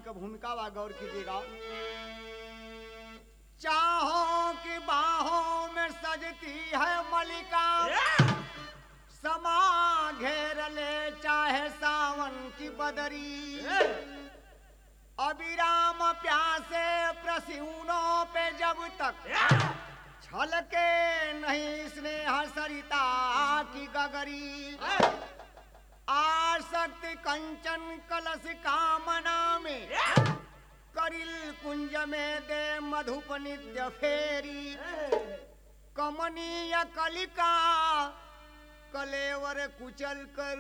इनका भूमिका वा गौर कीजिएगा चाहों की बाहों में सजती है मलिका समा घेर ले चाहे सावन की बदरी अविराम प्यासे प्रसूनों पे जब तक छलके नहीं स्नेह सरिता की गगरी आसक्त कंचन कलश कामना में करिल कुंज में दे मधुप नित्य फेरी कमनीय कलिका कलेवर कुचल कर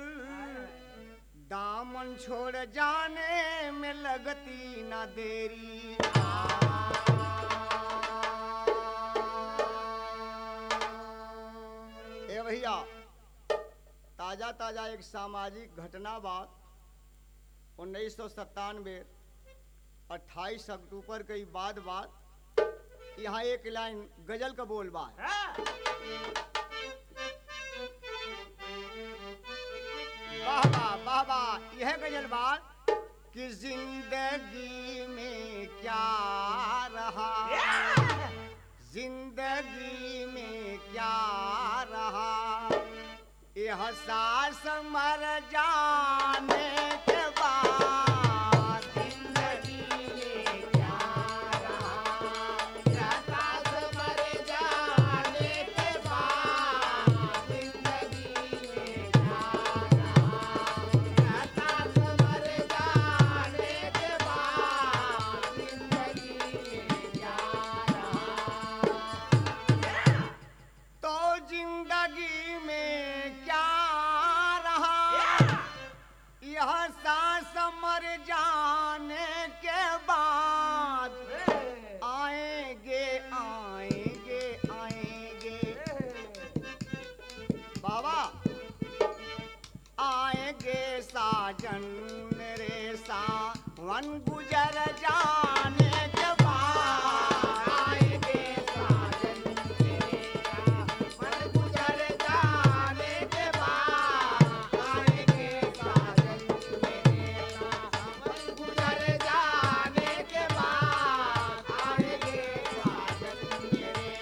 दामन छोड़ जाने में लगती न देरी ए भैया ताजा ताजा एक सामाजिक घटना बात उन्नीस सौ सत्तानवे अट्ठाईस अक्टूबर के बाद बात यहाँ एक लाइन गजल का बोल बा वाह वाह वाह वाह यह गजल बात कि जिंदगी में क्या रहा जिंदगी में क्या रहा यह सास मर जाने के बाद जिंदगी में क्या रहा यह सास मर जाने के बाद जिंदगी में क्या रहा यह सास मर जाने के बाद जिंदगी में क्या रहा तो जिंदगी में क्या रहा यह सांस मर जाने के बाद आएंगे आएंगे आएंगे बाबा आएंगे साजन रे सावन गुजर जाने के बाद आएंगे साजन रे सावन गुजर जाने के बाद आएंगे साजन रे सावन गुजर जाने के बाद आएंगे साजन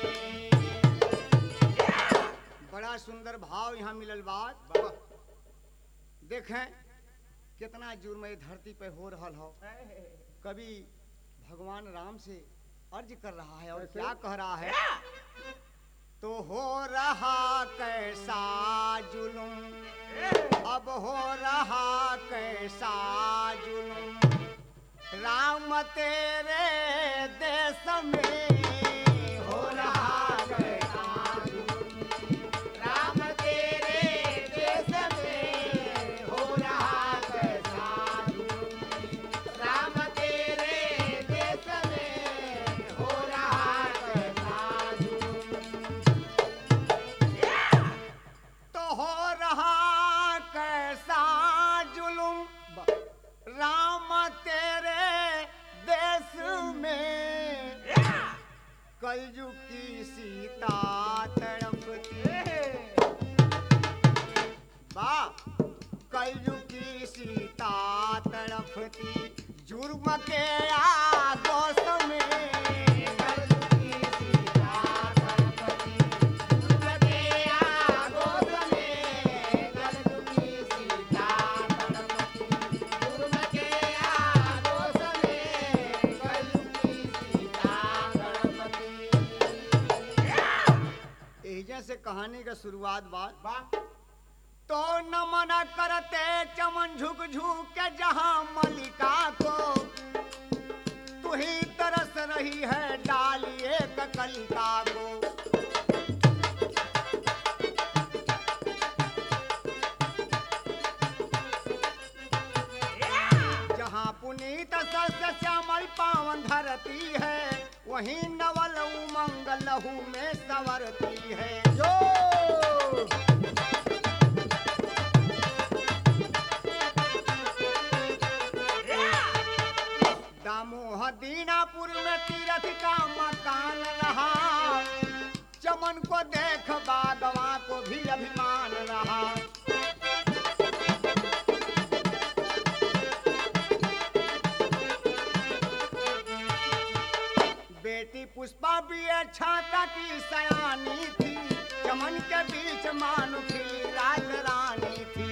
रे बड़ा सुंदर भाव यहाँ मिलल बात देखें कितना जुर्म ये धरती पे हो रहा हो कभी भगवान राम से अर्ज कर रहा है और कैसे? क्या कह रहा है तो हो रहा कैसा जुलुम अब हो रहा कैसा जुलुम राम तेरे देश में हो रहा कैसा जुलुम राम तेरे देश में हो रहा कैसा जुलुम राम तेरे देश में हो रहा कैसा जुलुम तो हो रहा कैसा जुलुम राम तेरे देश में कलयुग की सीता तड़पती बा कलयुग की सीता तड़पती जुर्म के आगोश में कलयुग की सीता तड़पती जुर्म के आगोश में कलयुग की सीता तड़पती जुर्म के आगोश में कलयुग की सीता तड़पती एहिजा से कहानी का शुरुआत बात तो नमन करते चमन झुक झुक के जहां मलिका को तू ही तरस रही है डालिए कलिका को जहाँ पुनीत सस्य श्यामल पावन धरती है वहीं नवल उमंग लहू में संवरती है जो दामोह दीनापुर में तीरथ का मकान रहा चमन को देख बागवा को भी अभिमान रहा लड़का की सयानी थी चमन के बीच मानुखी राज रानी थी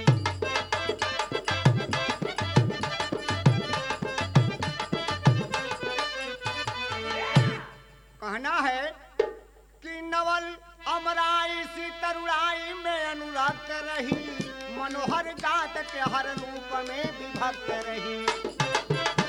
कहना है कि नवल अमराई सी तरुणाई में अनुरक्त रही मनोहर जात के हर रूप में विभक्त रही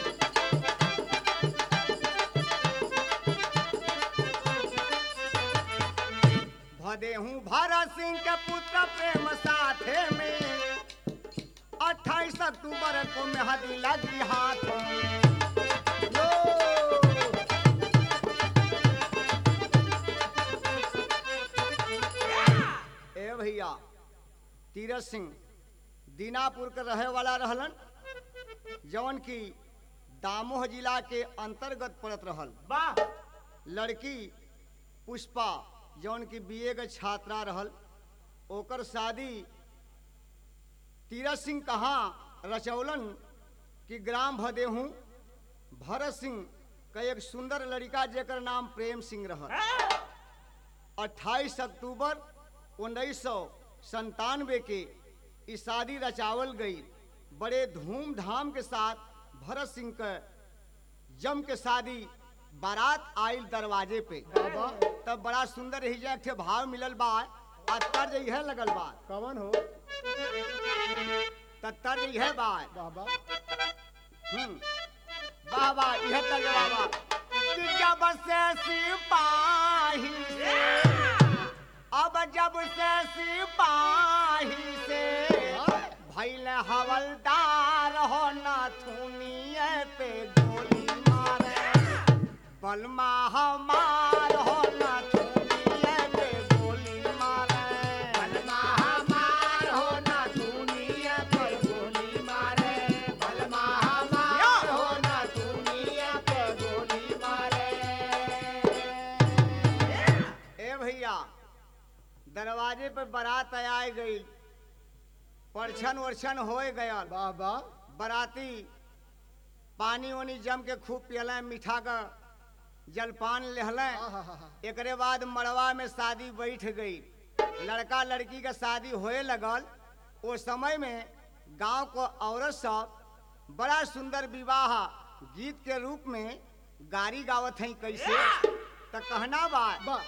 भदेहूँ भरत सिंह के पुत्र प्रेम साथे में अट्ठाईस अक्टूबर को मेहदी लगी हाथों में लो! ए भैया तीरथ सिंह दीनापुर के रहे वाला रहलन जौन की दामोह जिला के अंतर्गत पड़त रहल वाह लड़की पुष्पा जौन की बीए के छात्रा रहल ओकर शादी तीरथ सिंह कहाँ रचौलन कि ग्राम भदेहूँ भरत सिंह का एक सुंदर लड़का जेकर नाम प्रेम सिंह रहल 28 अक्टूबर उन्नीस सौ संतानवे के ई शादी रचावल गई बड़े धूमधाम के साथ भरत सिंह के जम के शादी बारात आयल दरवाजे पे बाबा तब बड़ा सुंदर ही एक ठे भाव मिलल बा आ तर्ज यह लगल बा कवन हो त तर्ज यह बा बाबा हम्म वाह वाह यह तर्ज बाबा कि जब से सिपाही से अब जब से सिपाही से भैल हवलदार हो नथुनिए पे गोली मारे बलमा हमार हो नथुनिए पे गोली मारे बलमा हमार हो नथुनिए पे गोली मारे बलमा हमार हो नथुनिए पे गोली मारे ए भैया दरवाजे पर बारात आए गई परछन वर्छन होए गया बाबा बराती पानी वानी जम के खूब पियलें मीठा का जलपान लेहलें आहाहा। एकरे बाद मड़वा में शादी बैठ गई लड़का लड़की का शादी होए लगल ओ समय में गांव को औरत सब बड़ा सुंदर विवाह गीत के रूप में गारी गावत हैं कैसे तो कहना बात बा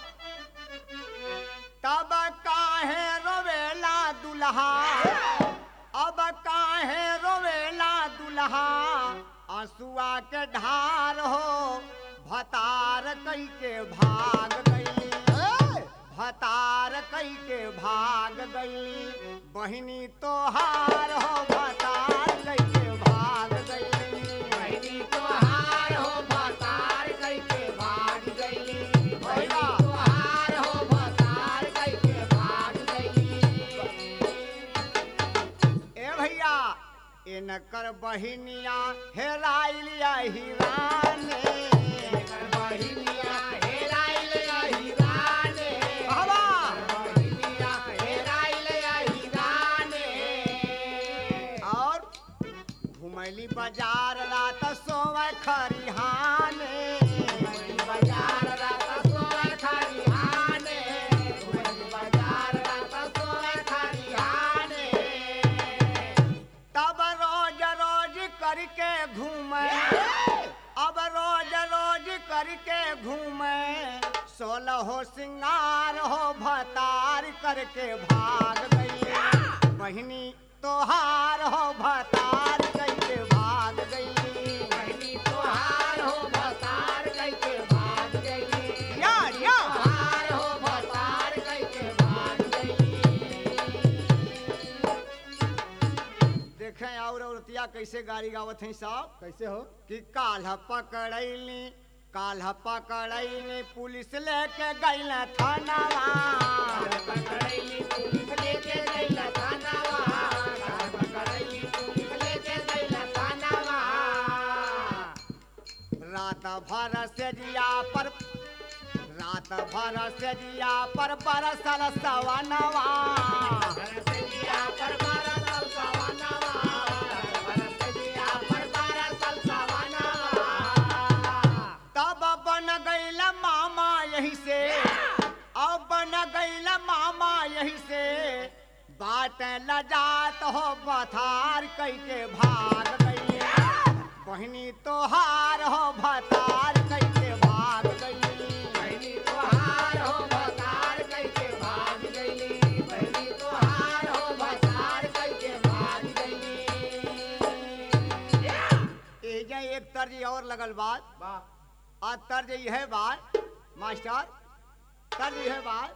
तब काहे रोवेला दुल्हा अब काहे रोवेला दुल्हा आंसुआ के ढार हो भतार कई के भाग गई भतार कई के भाग गई बहिनी तोहार हो भतार कई के भाग गई बहिनी तोहार हो भतार कई के भाग गई बहिनी तोहार हो भतार कई के भाग गई ए भैया इनकर बहिनिया हेराइलिया हिराने इनकर बहिनिया हेराइलिया हिराने बाबा बहिनिया हेराइलिया हिराने और घुमैली बाजार रात सोवे खरिहाने घुमैली बाजार रात सोवे खरिहाने घुमैली बाजार रात सोवे खरिहाने तब रोज रोज करके घूमे अब रोज रोज करके घूमे सोलह हो सिंगार हो भतार करके भाग गई बहिनी तोहार हो भतार करके भाग गई बहिनी तोहार हो भतार करके भाग गई या या तोहार हो भतार करके भाग गई देखें और औरतिया कैसे गाड़ी गावत हैं साहब कैसे हो कि काल्ह पकड़ैली काल्ह पकड़ैली पुलिस लेके गइल थानावा पकड़ैली पुलिस लेके गइल थानावा काल्ह पकड़ैली पुलिस लेके गइल थानावा रात भर से जिया पर रात भर से जिया पर बरसल सवनवा जिया पर बरसल सवनवा बरसल जिया पर बरसल सवनवा तब बन गईल मामा यही से बाट लजात हो बथार कई के भाग गई बहनी तोहार हो भतार कई के भाग गई बहनी तोहार हो भतार कइके भाग गइली बहनी तोहार हो भतार कइके भाग गइली एजा एक तर्ज और लगल बात वाह आ तर्ज यह बात मास्टर तर्ज यह बात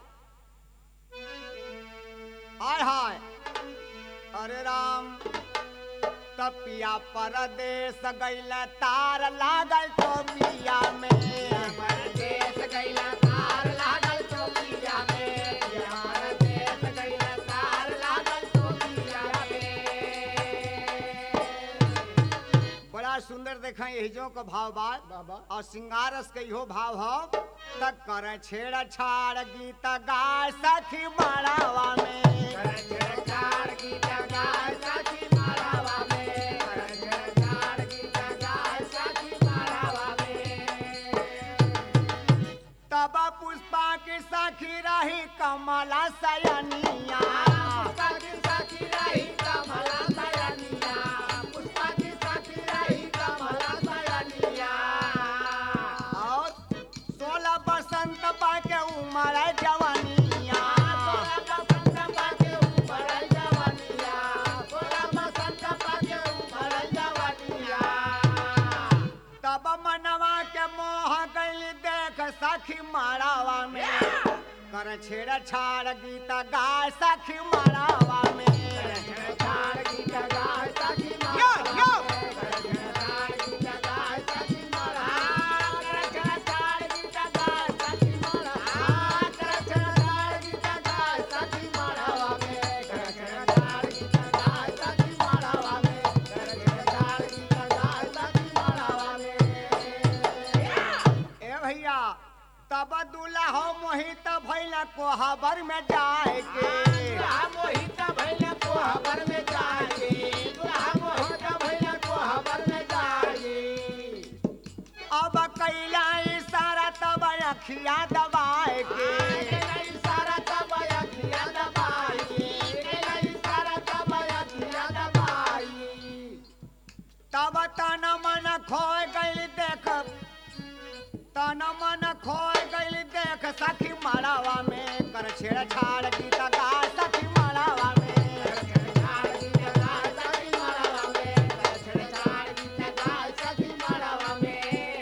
हाय हाय अरे राम तपिया परदेश गैल तार लागल तो पिया में परदेस गइला तार लागल चौकिया में परदेस गइला तार लागल चौकिया में बड़ा सुंदर देखा यही का भाव बात बाबा और सिंगारस के इहो भाव हो तक करे छेड़ छाड़ गीत गाय सखी मारावा में करजरकार गीत गाय साथी मारावा में करजरकार गीत गाय साथी मारावा में तब पुष्पा की सखी रही कमला सयनिया पुष्पा की साथी रही कमला सयनिया पुष्पा की साथी रही कमला सयनिया और सोलह बसंत पाके उमर जवानिया सोलह बसंत पाके ऊपर जवानिया सोलह बसंत पाके ऊपर जवानिया तब मनवा के मोह गई देख सखी मारावा में कर छेड़ छाड़ गीत गाय सखी मारावा में करजरकार गीत गाय साथी यो, यो। करजरकार गीत गाय साथी मारावा करजरकार गीत गाय साथी मारावा करजरकार गीत गाय साथी मारावा में करजरकार गीत गाय साथी मारावा में करजरकार गीत गाय साथी मारावा में ए भैया तब दूल्हा हो मोहित भैला कोहबर में जाए के दुल्हा मोहित भइला कोहबर में जाए दुल्हा मोहित भइला कोहबर में जाए अब कैला इशारा तब अखिया दबाए के केलाई सारा दबाया दिया दबाई केलाई सारा दबाया दिया दबाई तब तन मन खोय गइल देख तन मन खोय गइल देख सखी मारावा में कर छेड़ छाड़ गीत गा सखी मारावा में छेड़छाड़ गीत गाय सखी मारावा में छेड़छाड़ गीत गाय सखी मारावा में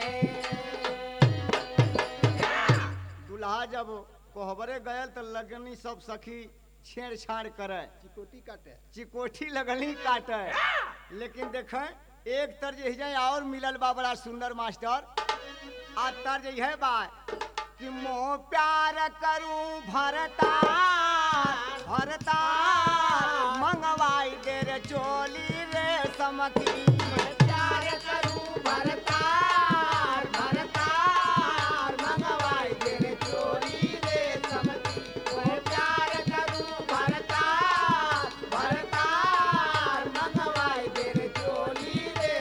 दूल्हा जब कोहबरे गयल तो लगनी सब सखी छेड़छाड़ करे चिकोटी काटे चिकोठी लगनी काटे लेकिन देख एक तर्ज यही और मिलल बा बड़ा सुंदर मास्टर आ तर्ज यह बा कि मोह प्यार करूं भरता भरता मंगवाई दे रे चोली रे समकी प्यार करूं भरतार भरतार मंगवाई दे रे चोरी रे समती ओए प्यार करूं भरतार भरतार मंगवाई दे रे चोरी रे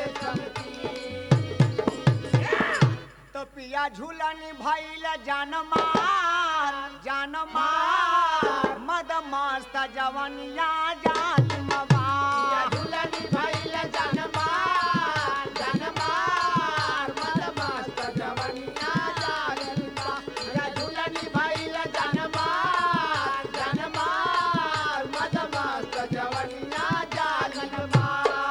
समती तो पिया झूलनी भैल जान मार जान मार मद मस्त जवनिया जान या मवार झूलनी भइल जनमार जनमार मद मस्त जवनिया जागलबा या झूलनी भइल जनमार जनमार मद मस्त जवनिया जागलबा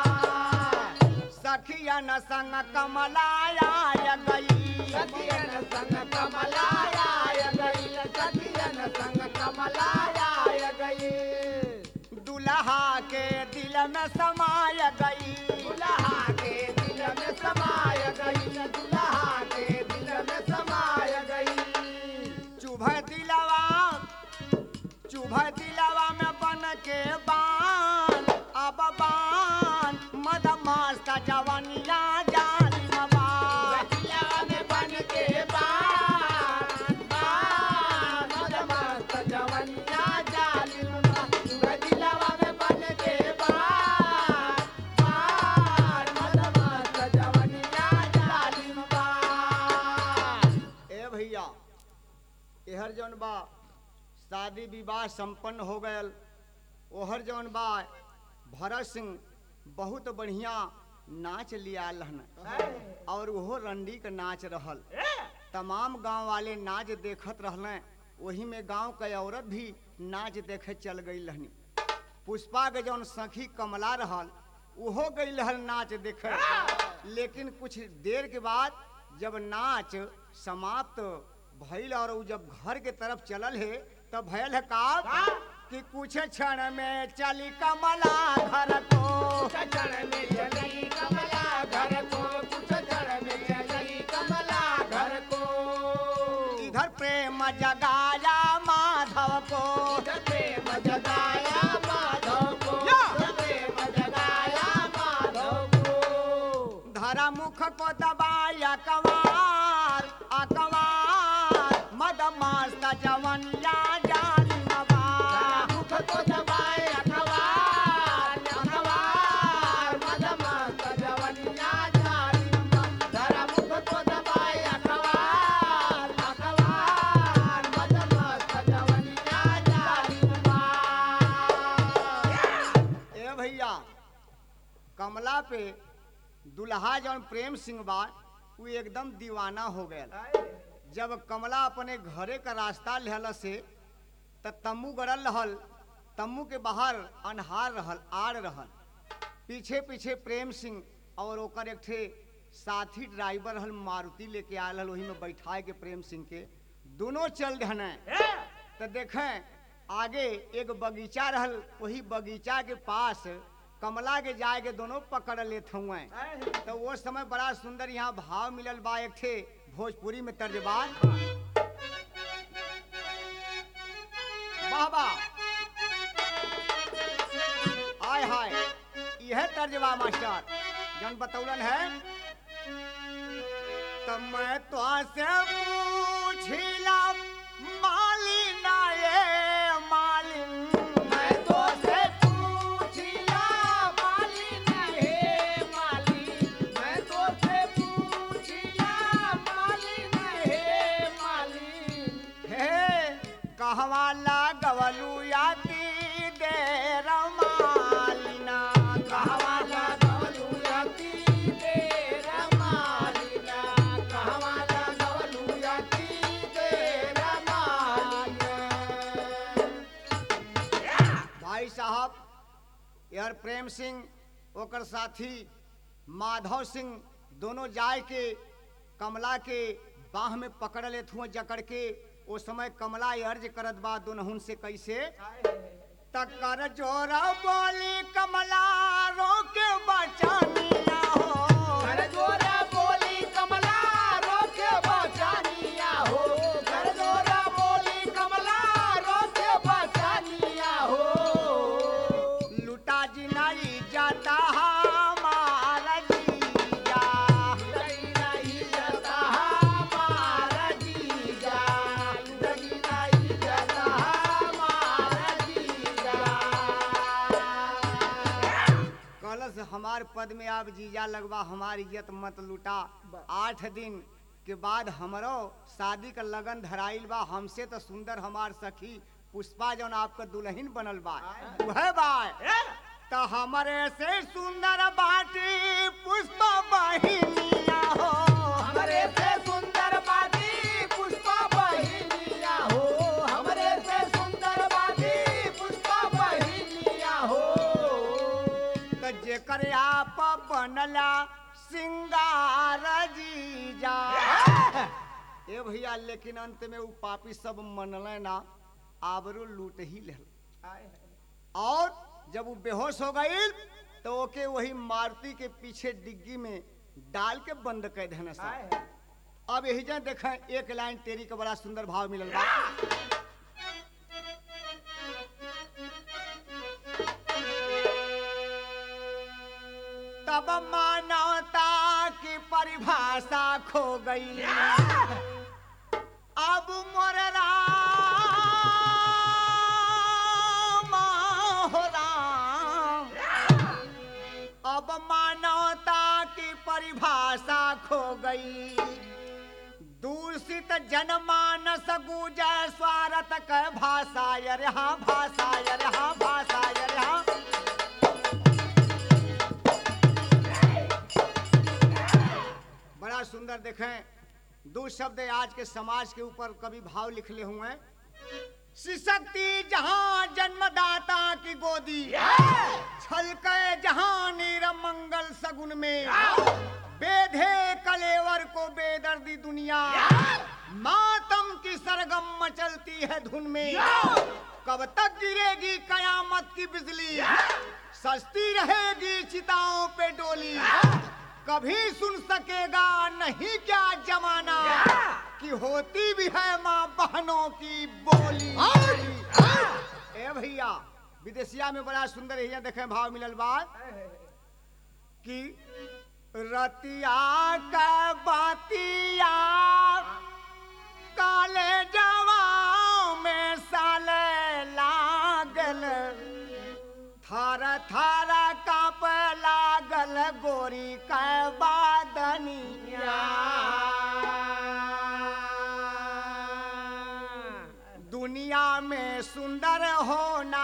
सखियन संग कमलाया गई सखियन संग कमलाया गइल सखियन संग कमलाया गइल दुल्हा के दिल में समाय गई दुल्हा के दिल में समाय गई दुल्हा के दिल में समाय गई चुभ दिलवा चुभ दिलवा में बन के बान अब बान मद मस्त जवनिया जालिम बान बतिया में बन के बान बान मद मस्त जवनिया जालिम बा दिलवा में बन के बान बान मद मस्त जवनिया जालिम बा ए भैया एहर जौन बा शादी विवाह संपन्न हो गयल ओह तोहर जौन बा भरत सिंह बहुत बढ़िया नाच लिया रहन और वो रंडी के नाच रहल तमाम गांव वाले नाच देखत रहले वही में गांव के औरत भी नाच देखे चल गई रहनी पुष्पा के जौन सखी कमला रहल उहो गई रहल नाच देखे लेकिन कुछ देर के बाद जब नाच समाप्त भइल और उ जब घर के तरफ चलल है तब भयल है का कि कुछ क्षण में चली कमला घर को चचड़ में चली कमला घर को कुछ चढ़ में चली कमला घर को इधर प्रेम जगाया माधव को प्रेम जगाया माधव को या! प्रेम जगाया माधव को धरा मुख को दबाया कवार अकवार मद मस्त जवनिया जाली मवार मुख को दबाए अखबार अखबार मदमस्त जवनिया जालिमा धरा मुख को दबाए अखबार अखबार मदमस्त जवनिया जालिमा ए भैया कमला पे दुल्हा जौन प्रेम सिंह बा वो एकदम दीवाना हो गया जब कमला अपने घरे का रास्ता लेहल से त तम्बू गड़ल रहल तम्बू के बाहर अनहार रहल आड़ रहल पीछे पीछे प्रेम सिंह और ओकर एक ठे साथी ड्राइवर रहल मारुति लेके आयल रहल वही में बैठाए के प्रेम सिंह के दोनों चल रहने तो देखें आगे एक बगीचा रहल वही बगीचा के पास कमला के जाए के दोनों पकड़ लेत हुए तो वो समय बड़ा सुंदर यहाँ भाव मिलल बा एक ठे भोजपुरी में तर्जबान वाह वाह हाय हाय यह तर्जबा मास्टर जन बतौलन है तब मैं तो से पूछिला मालिना ये मालिन मैं तो से पूछिला मालिन हे मालिन मैं तो से पूछिला मालिन हे मालिन हे कहवा लागवलू याती देर मालिना कहवा कहवाला गवलू यती तेरा मालिना कहवाला गवलू यती तेरा मालिना भाई साहब यार प्रेम सिंह ओकर साथी माधव सिंह दोनों जाए के कमला के बाह में पकड़ लेत हुए जकड़ के ओ समय कमला ये अर्ज करत बा दुनहुन से कैसे तकर जोरा बोली कमला रोके बचानिया हो घर जोरा बोली कमला रोके बचानिया हो घर जोरा बोली कमला रोके बचानिया हो लुटा जी नहीं जाता हमारा जीजा लगी नहीं जाता हमारा जीजा लगी नहीं जाता हमारा जीजा कलश हमार पद में आप जीजा लगवा हमार इज्जत मत लुटा आठ दिन के बाद हमरो शादी का लगन धराइल बा हमसे तो सुंदर हमार सखी पुष्पा जौन आपका दुल्हन बनल बा वह बा तो हमरे से सुंदर बाटी पुष्पा बहिनिया हो हमरे से सुंदर बाती पुष्पा बहिनिया हो हमरे से सुंदर बाती पुष्पा बहिनिया हो तो जेकर आप बनला सिंगार जीजा ए भैया लेकिन अंत में उ पापी सब मनले ना आबरू लूट ही लेल और जब वो बेहोश हो गई तो ओके वही मारुति के पीछे डिग्गी में डाल के बंद कर देने सब अब यही जन देखें एक लाइन तेरी का बड़ा सुंदर भाव मिलल बा तब मानवता की परिभाषा खो गई अब मोर राम हो राम अब मानवता की परिभाषा खो गई दूषित जनमानस गुजय स्वारत क भाषा यरहा भाषा यरहा भाषा यरहा देखें दो शब्द आज के समाज के ऊपर कभी भाव लिखले हुए हैं शिशक्ति जहां जन्मदाता की गोदी छलके जहां नीरम मंगल सगुन में बेधे कलेवर को बेदर्दी दुनिया मातम की सरगम मचलती है धुन में कब तक गिरेगी कयामत की बिजली सस्ती रहेगी चिताओं पे डोली कभी सुन सकेगा नहीं क्या जमाना कि होती भी है माँ बहनों की बोली ए भैया विदेशिया में बड़ा सुंदर है देखे भाव मिलल बात कि रतिया का बातिया काले जवा में साले लागल थार थार काप लागल गोरी के बादनिया दुनिया में सुंदर होना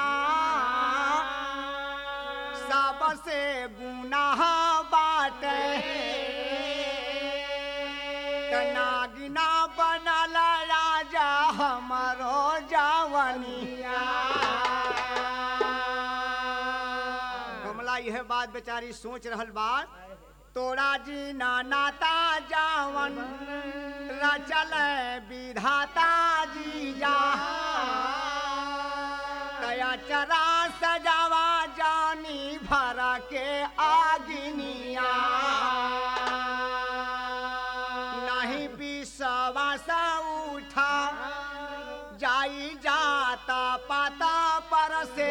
सबसे गुनाह बाटे नागिना बनल राजा हमरो जवनिया कमला यह बात बेचारी सोच रहल बात तोरा जी ना नाता जावन रचल विधाता जी जा कया चरा सजावा जानी भरा के आगिनिया नहीं विश्वास उठा जाई जाता पाता पर से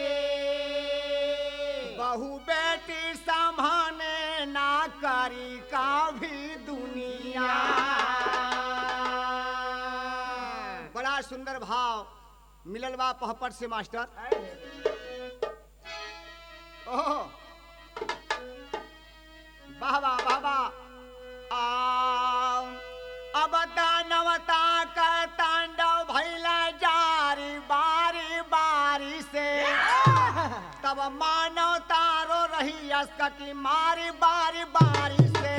बहु बेटी संभाने ना करी का भी दुनिया बड़ा सुंदर भाव मिलल बा पहपट से मास्टर ओहो वाह वाह वाह वाह आ अब दानवता का तांडव भैल जारी बारी बारी से तब मानव तारो रही अस्क की मारी बारी बारी से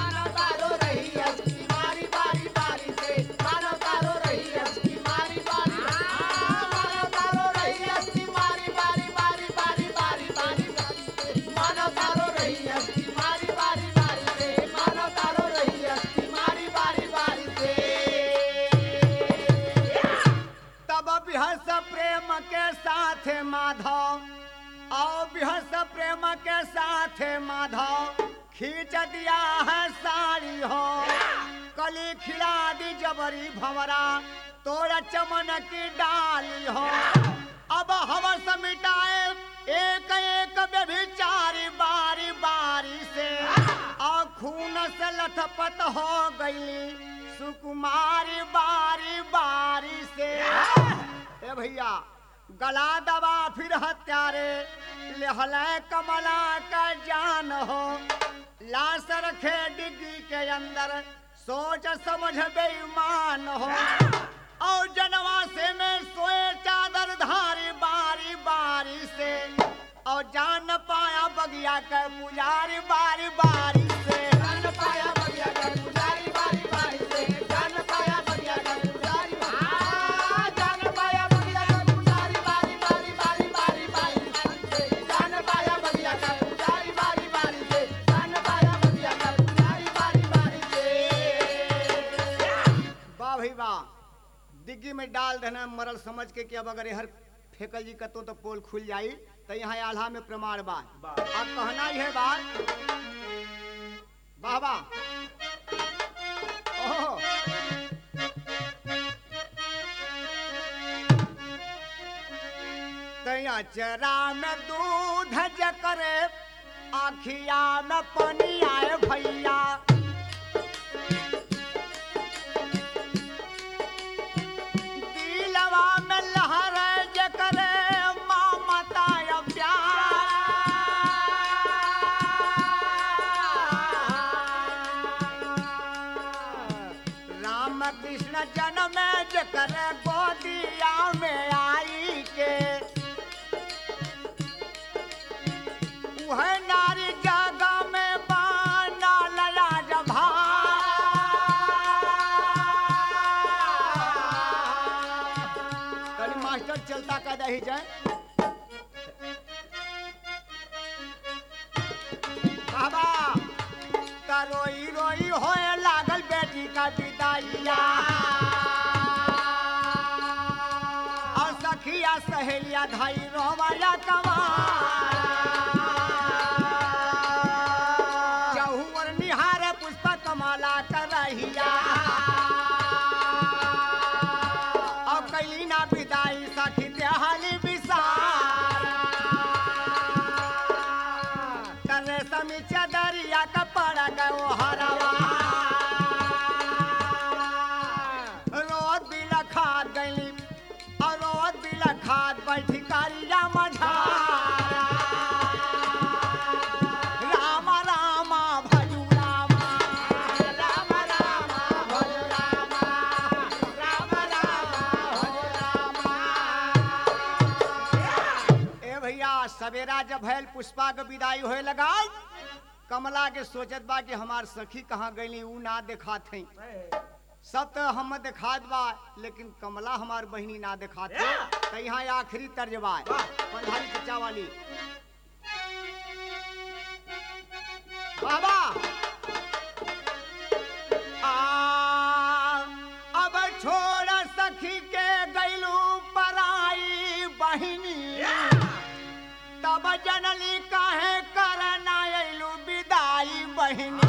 तब बिहस प्रेम के साथ माधव आओ बिहस प्रेम के साथ माधव खींच दिया है साड़ी हो कली खिला दी जबरी भंवरा तोरा चमन की डाली हो अब हवस मिटाए एक एक व्यभिचारी बारी बारी से और खून से लथपथ हो गई सुकुमारी बारी बारी से ए भैया गला दबा फिर हत्यारे लेहल कमला का जान हो लाश रखे डिग्गी के अंदर सोच समझ बेईमान हो और जनवा से में सोए चादर धारी बारी बारी से और जान पाया बगिया के पुजारी बारी बारी से वाह भाई वाह डिग्गी में डाल देना मरल समझ के कि अब अगर हर फेकल जी कतो तो पोल खुल जाई तो यहाँ आल्हा में प्रमाण बा अब कहना ही है बात वाह वाह ओहो तैया चरा में दूध जकरे आखिया में पानी आए भैया दिलवा में लहर जकरे ममता या प्यार राम कृष्ण जन्म जकर गोदिया में आई के वह नारी जगह में बाना लला रही जाए बाबा त रोई रोई होए लागल बेटी का विदाइया और सखिया सहेलिया धाई रोमाया कमा चहुवर निहार पुष्प कमाला कर रहिया और कैली ना विदाई सखी देहाली विसार करे समी चदरिया कपड़ा गयो हरवा रोज बिला खाद गईली और रोज बिला खाद बैठी कारिया मझारा राम राम भजू राम राम राम भजू राम राम राम भजू राम ए भैया सवेरा जब भैल पुष्पा के विदाई होए लगा कमला के सोचत बा कि हमार सखी कहाँ गईली ऊ ना देखात हई सब तो हम देखात बा लेकिन कमला हमार बहिनी ना देखात है तो यहाँ आखिरी तर्जबा है पंधारी चचा वाली बाबा आ, अब छोड़ सखी के गैलू पराई बहिनी तब जनली काहे करना अइलू विदाई बहिनी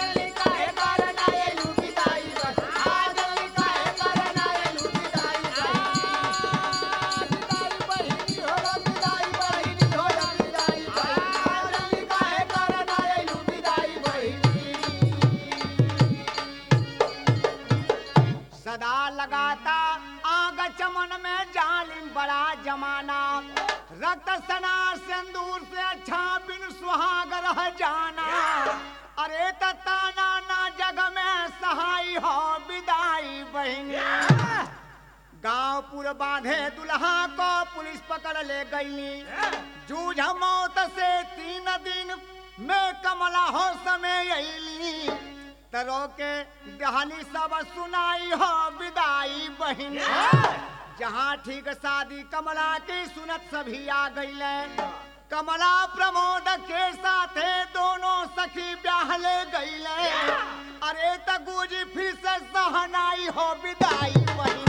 सदा लगाता आग चमन में जालिम बड़ा जमाना रक्त सना सिंदूर से अच्छा बिन सुहाग रह जाना अरे ताना ना जग में सहाय हो विदाई बहिनी गांव पुर बांधे दुल्हा को पुलिस पकड़ ले गई जूझ मौत से तीन दिन में कमला हो समय अली तरो के कहानी सब सुनाई हो विदाई बहिन जहाँ ठीक शादी कमला की सुनत सभी आ गई कमला प्रमोद के साथे दोनों सखी ब्याह ले गई अरे तगूजी फिर से सहनाई हो विदाई बहिन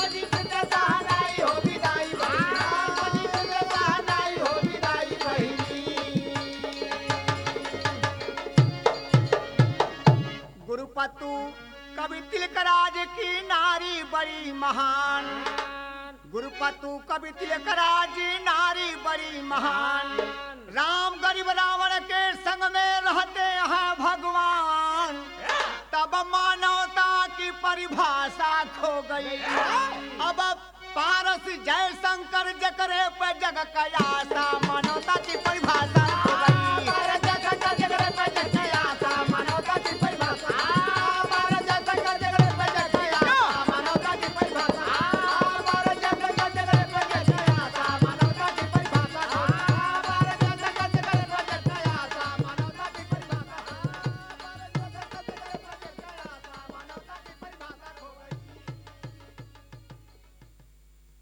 गुरुपतु कवि तिलकराज की नारी बड़ी महान गुरुपतु कवि तिलकराज की नारी बड़ी महान राम गरीब रावण के संग में रहते हैं भगवान तब मानवता की परिभाषा खो गई अब पारस जय शंकर जकरे पे जग कयासा मानवता